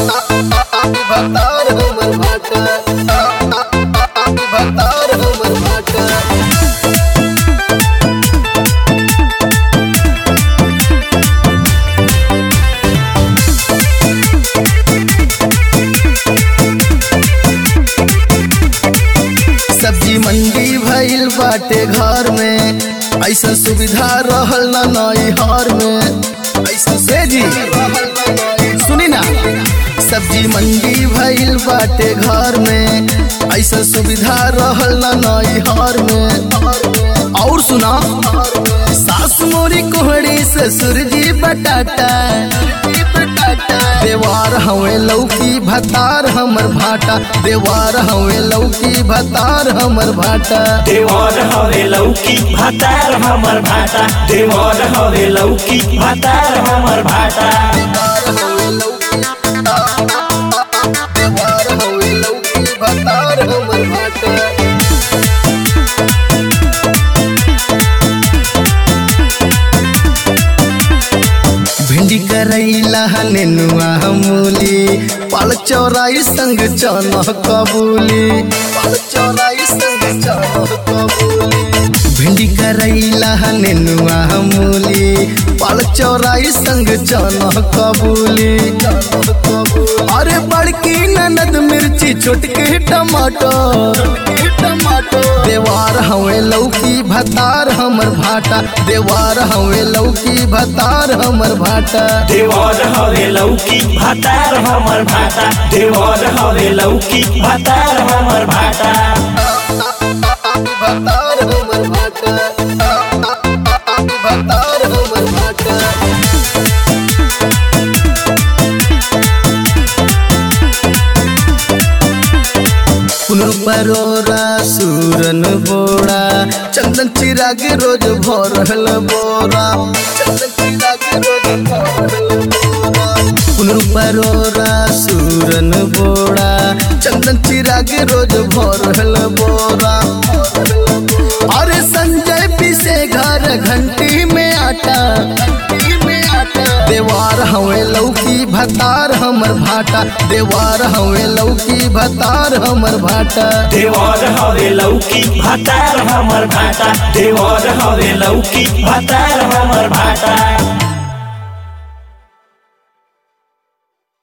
भतार हमर भाटा भतार हमर भाटा सब्जी मंडी भइल बाटे घर में ऐसा सुविधा रहल ना नई हर में ऐसा से जी सुनी ना सब्जी मंडी भइल बाटे घर में ऐसा सुविधा रहल ना नई हर में और सुना सास मोरी कोहड़ी ससुर जी बटाटा देवार हवे लौकी भतार हमर भाटा देवार हवे लौकी भतार हमर भाटा देवर हवे लौकी भातार हमर भाटा देवर हवे लौकी भातार हमर भाटा देवार हवे लौकी देवार हवे लौकी भतार हमर भाटा भिंडी करैला नेनुआ मूली पाल चौराई संग चना कबूली पाल चौराई संग चना कबूली भिंडी करैला नेनुआ मूली पाल चौराई संग चना कबूली अरे बड़की ननद मिर्ची छोटके टमाटर टमाटर देवार हवे लौकी भतार हमर भाटा देवार हवे लौकी भतार हमर भाटा देवर हवे लौकी भातार हमर भाटा देवर हवे लौकी भातार हमर भाटा भतार हमर भाटा भतार हमर भाटा कुनू परोरा सूरन बोड़ा चंदन चिराग रोज भरल बोरा चंदन चिराग रोज भरल बोरा कुनू परोरा सूरन बोड़ा चंदन चिराग रोज भरल बोरा अरे संजय पीसे घर घंटी में आटा घंटी में आटा देवार हवे लौकी भतार हमर भाटा देवार हवे लौकी भतार हमर भाटा देवर हवे लौकी भातार हमर भाटा देवर हवे लौकी भातार हमर भाटा